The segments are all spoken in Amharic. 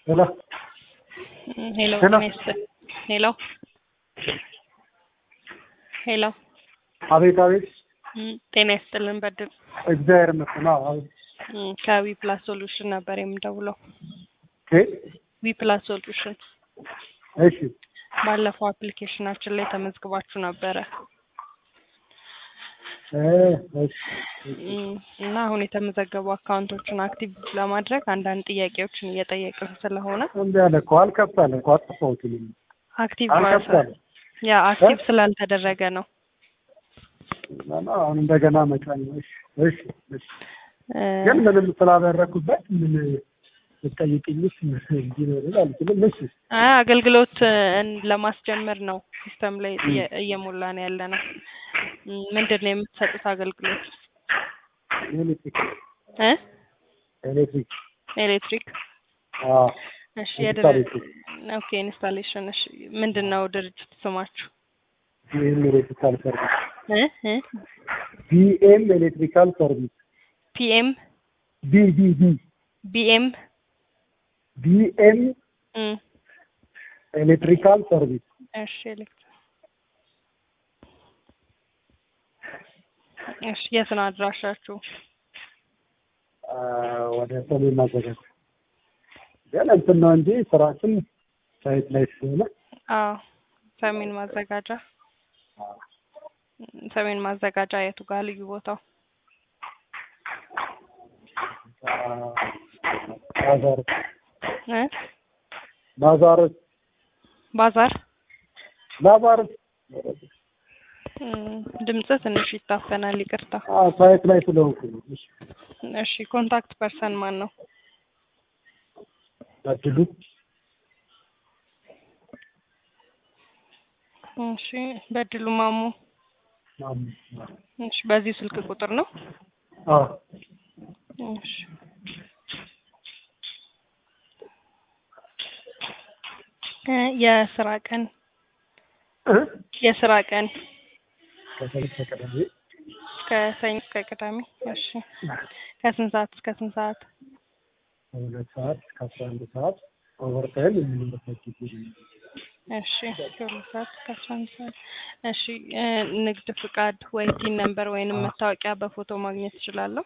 ሄሎ ሄሎ ሄሎ። ጤና ይስጥልኝ። ሄሎ ሄሎ አቤት አቤት እም፣ ጤና ይስጥልን በድል እግዚአብሔር ይመስገን። አዎ አቤት እም፣ ከዊ ፕላስ ሶሉሽን ነበር የምደውለው። ኦኬ ዊ ፕላስ ሶሉሽን እሺ ባለፈው አፕሊኬሽናችን ላይ ተመዝግባችሁ ነበረ እ እሺ እም፣ እና አሁን የተመዘገቡ አካውንቶችን አክቲቭ ለማድረግ አንዳንድ ጥያቄዎችን እየጠየቅን ስለሆነ እምቢ አለ እኮ አልከፍታለ እኮ አጥፋሁት እኔ አክቲቭ አልከፍታለ ያ አክቲቭ ስላልተደረገ ነው። እና አሁን እንደገና መጫን ነው። እሺ እሺ እሺ እ፣ ግን ምንም ስላደረኩበት ምን ልጠይቅኝስ እንዲህ ነው ልል አልችልም። እሺ አይ አገልግሎት እ፣ ለማስጀመር ነው ሲስተም ላይ እየ- እየሞላን ያለ ነው። እም፣ ምንድን ነው የምትሰጡት አገልግሎት ኤሌክትሪክ እ ኤሌክትሪክ ኤሌክትሪክ አዎ እሺ የድር ኢንስታሌሽን ኦኬ ኢንስታሌሽን እሺ ምንድን ነው ድርጅት ስማችሁ ቢኤም ኤሌክትሪካል ሰርቪስ እ እ ቢኤም ኤሌክትሪካል ሰርቪስ ፒኤም ቢ ቢ ቢ ቢኤም ቢኤም እም ኤሌክትሪካል ሰርቪስ እሺ ኤሌክትሪክ እሺ የት ነው አድራሻችሁ አ፣ ወደ ሰሜን ማዘጋጅ ግን እንትን ነው እንጂ ስራችን ሳይት ላይ ስለሆነ አዎ ሰሜን ማዘጋጃ እም፣ ሰሜን ማዘጋጃ የቱ ጋር ልዩ ቦታው አ፣ ባዛር እ ባዛር ባዛር ባዛር እም፣ ድምጽ ትንሽ ይታፈናል ይቅርታ አ፣ ሳይት ላይ ስለሆንኩ ነው። እሺ እሺ ኮንታክት ፐርሰን ማን ነው በድሉ እሺ በድሉ ማሙ ማሙ እሺ በዚህ ስልክ ቁጥር ነው አ እሺ እ የስራ ቀን እ የስራ ቀን ከሰይት ተቀደም ከሰኞ እስከ ቅዳሜ እሺ ከስንት ሰዓት እስከ ስንት ሰዓት ከሁለት ሰዓት እስከ አስራ አንድ ሰዓት ኦቨርታይም የምንበት ጊዜ ነው። እሺ ከሁለት ሰዓት እስከ አስራ አንድ ሰዓት እሺ እ ንግድ ፍቃድ ወይ ቲን ነምበር ወይንም መታወቂያ በፎቶ ማግኘት እችላለሁ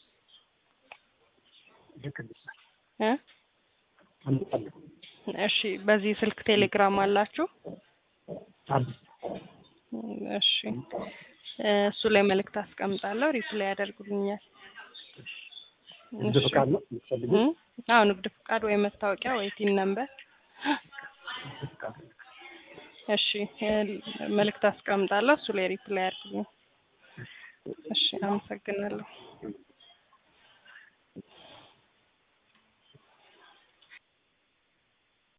ልክ እንደ- እ አምጣለሁ። እሺ በዚህ ስልክ ቴሌግራም አላችሁ አለ። እሺ እ እሱ ላይ መልእክት አስቀምጣለሁ ሪፕላይ ያደርጉልኛል ንግድ ፍቃድ ነው የምትፈልጊው? እ አዎ ንግድ ፍቃድ ወይ መታወቂያ ወይ ቲን ነምበር ንግድ ፍቃድ። እሺ እ መልእክት አስቀምጣለሁ እሱ ላይ ሪፕላይ ያድርጉልኝ እሺ አመሰግናለሁ